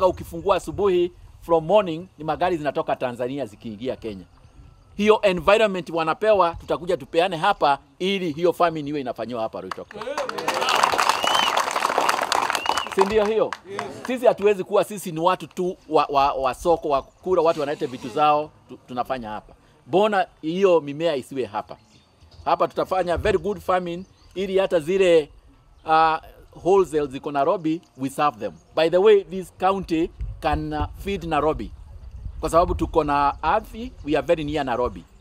ukifungua asubuhi from morning ni magari zinatoka Tanzania zikiingia Kenya. Hiyo environment wanapewa, tutakuja tupeane hapa ili hiyo farming iwe inafanywa hapa Ruitok. Si ndio hiyo? Sisi hatuwezi kuwa sisi ni watu tu wa, wa, wa soko wa kura, watu wanaleta vitu zao tu, tunafanya hapa. Bona hiyo mimea isiwe hapa. Hapa tutafanya very good farming ili hata zile uh, wholesale ziko Nairobi we serve them. By the way, this county can uh, feed Nairobi kwa sababu tuko na ardhi, we are very near Nairobi.